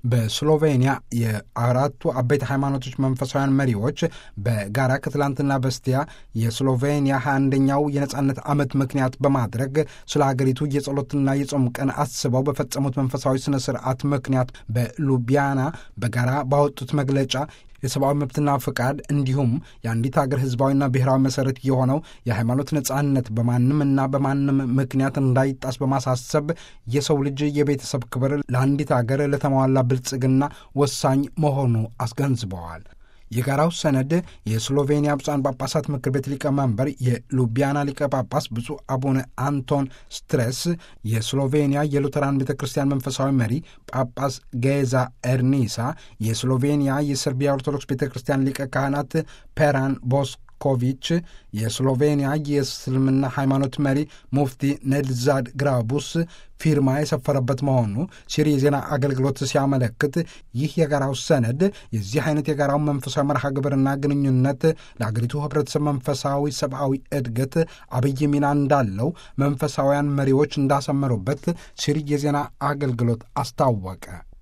በስሎቬኒያ የአራቱ አበይት ሃይማኖቶች መንፈሳውያን መሪዎች በጋራ ከትላንትና በስቲያ የስሎቬኒያ 21ኛው የነጻነት ዓመት ምክንያት በማድረግ ስለ ሀገሪቱ የጸሎትና የጾም ቀን አስበው በፈጸሙት መንፈሳዊ ስነ ስርዓት ምክንያት በሉቢያና በጋራ ባወጡት መግለጫ የሰብአዊ መብትና ፍቃድ እንዲሁም የአንዲት ሀገር ህዝባዊና ብሔራዊ መሰረት የሆነው የሃይማኖት ነጻነት በማንምና በማንም ምክንያት እንዳይጣስ በማሳሰብ የሰው ልጅ የቤተሰብ ክብር ለአንዲት ሀገር ለተሟላ ብልጽግና ወሳኝ መሆኑ አስገንዝበዋል። የጋራው ሰነድ የስሎቬኒያ ብፁዓን ጳጳሳት ምክር ቤት ሊቀመንበር የሉቢያና ሊቀ ጳጳስ ብፁዕ አቡነ አንቶን ስትሬስ፣ የስሎቬኒያ የሉተራን ቤተ ክርስቲያን መንፈሳዊ መሪ ጳጳስ ጌዛ ኤርኒሳ፣ የስሎቬኒያ የሰርቢያ ኦርቶዶክስ ቤተ ክርስቲያን ሊቀ ካህናት ፔራን ቦስኮቪች፣ የስሎቬኒያ የእስልምና ሃይማኖት መሪ ሙፍቲ ነድዛድ ግራቡስ ፊርማ የሰፈረበት መሆኑ ሲሪ የዜና አገልግሎት ሲያመለክት ይህ የጋራው ሰነድ የዚህ አይነት የጋራው መንፈሳዊ መርሃ ግብርና ግንኙነት ለአገሪቱ ህብረተሰብ መንፈሳዊ ሰብአዊ እድገት አብይ ሚና እንዳለው መንፈሳውያን መሪዎች እንዳሰመሩበት ሲሪ የዜና አገልግሎት አስታወቀ።